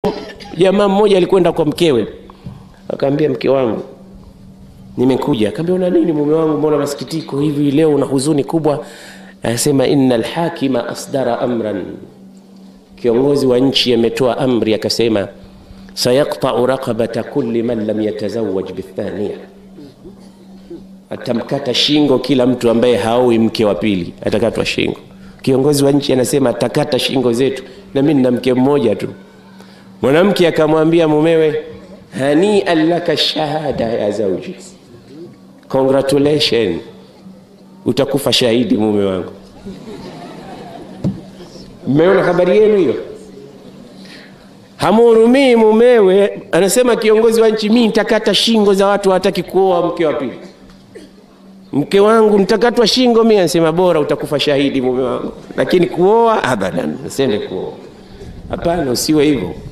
jamaa mmoja alikwenda kwa mkewe, akaambia mke wangu, nimekuja. Akaambia una nini mume wangu, mbona masikitiko hivi leo, una huzuni kubwa? Anasema inna alhakima asdara amran, kiongozi wa nchi ametoa amri, akasema sayaqta'u raqabata kulli man lam yatazawwaj bithaniya, atamkata shingo kila mtu ambaye haoi mke wa pili, atakatwa shingo. Kiongozi wa nchi anasema atakata shingo zetu, na mimi nina mke mmoja tu. Mwanamke akamwambia mumewe, hanian laka shahada ya zauji, congratulation, utakufa shahidi mume wangu. Mmeona habari yenu hiyo? Hamhurumii mumewe, anasema kiongozi wa nchi, mimi nitakata shingo za watu hawataki kuoa mke wa pili. Mke wangu nitakatwa shingo mimi, anasema bora utakufa shahidi mume wangu, lakini kuoa abadan, nasende kuoa. Hapana, usiwe hivyo.